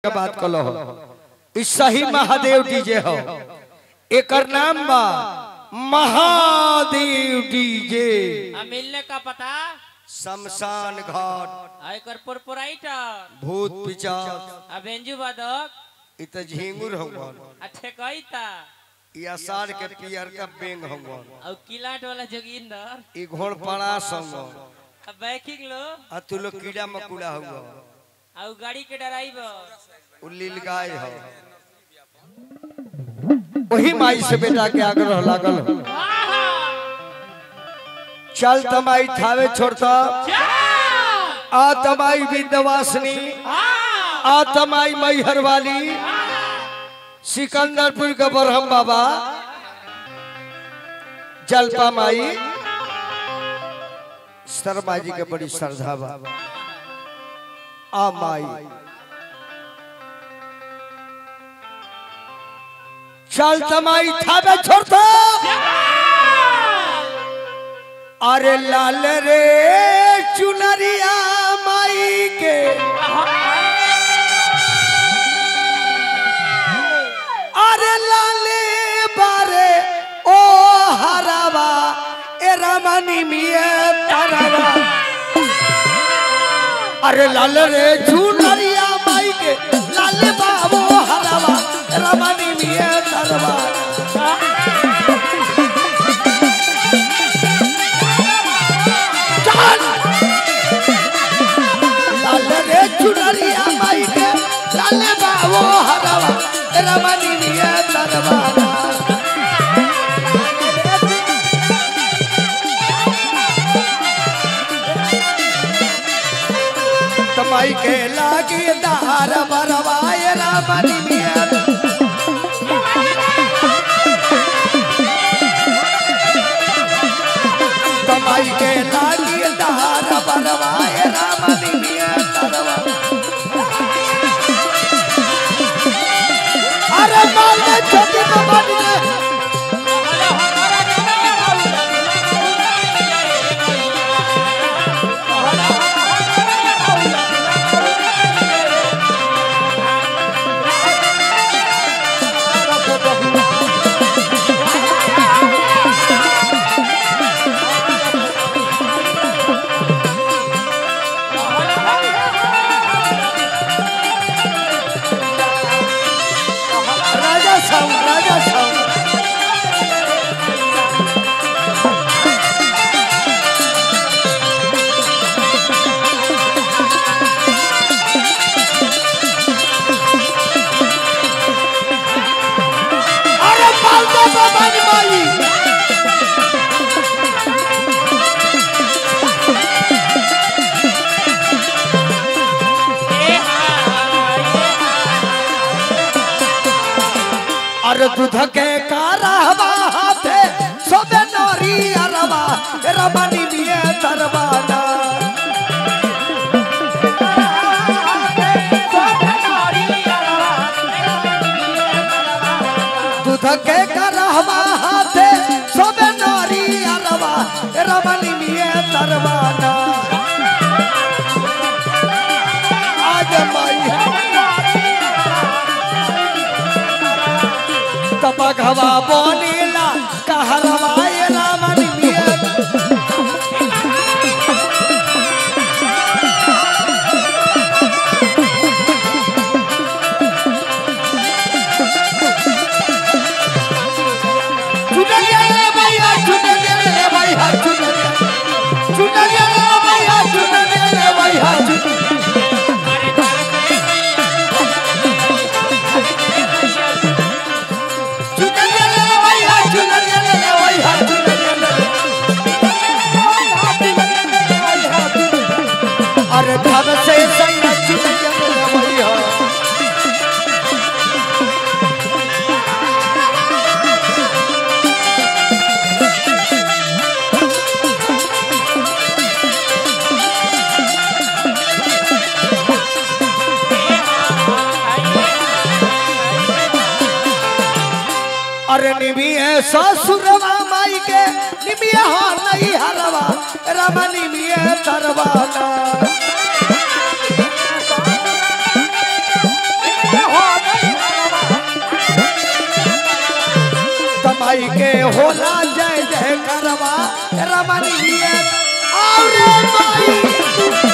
के बात कलो हो ई सही महादेव डीजे हो एकर नाम बा महादेव डीजे आ मिलने का पता शमशान घाट आ एकर प्रोपराइटर भूत पिचाच आ बेंजू बादक इ त झिंगुर हवन आ ठेकैता इ आषाढ़ के पियर का बेंग हवन आ किलाट वाला जोगिंदर इ घोड़पड़ा हवन आ बैकिंग लो आ तू लोग कीड़ा मकुड़ा हुआ आ उ गाड़ी के ड्राइवर उ लीलगाय हो वही माई से बेटा के आग्रह लागल हो चल तमाई थावे छोड़ता आ तमाई विंध्यवासिनी आ तमाई मैहर वाली सिकंदरपुर के बरहम बाबा जलपा माई शर्मा जी के बड़ी श्रद्धा बा आ माई चल तमाई थावे छोड़ता अरे लाल रे चुनरिया माई के अरे लाले बारे ओ हरावा ए रमनी मिए तरवा अरे लाल रे चुनरिया माई के लाले बाबो हरावा रमनी मिए तरवा चल लाल रे चुनरिया माई के लाले बाबो हरावा रमनी मिए तरवा तमाई के लागी दार बरवाए रामनी मिया तमाई के लागी दार बरवाए रामनी मिया तरवा अरे माल में छोटी बबानी ने राजा साउंड राजा साउंड अरे पालता बाबानी माई अरे दूध के कारहवा हाथे सोबे नरी अरवा रमनी मिए तरवाना दूध के कारहवा हाथे सोबे नरी अरवा रमनी मिए तरवाना आज माई तपघवा बोनीला कहरवाए रामनी मिया चुनरिया रे भैया चुनरिया रे भैया चुनरिया चुनरिया रे भैया चुनरिया रे भैया चुनरिया चुनरिया रे भैया चुनरिया रे भैया चुनरिया रे अरे धब से सैया चुनरिया रे भैया अरे निमिये ससुरवा माई के निमिये हो नहीं हरवा रमा निमिये तरवाना माई के होला जय जय करवा रमणीय और माई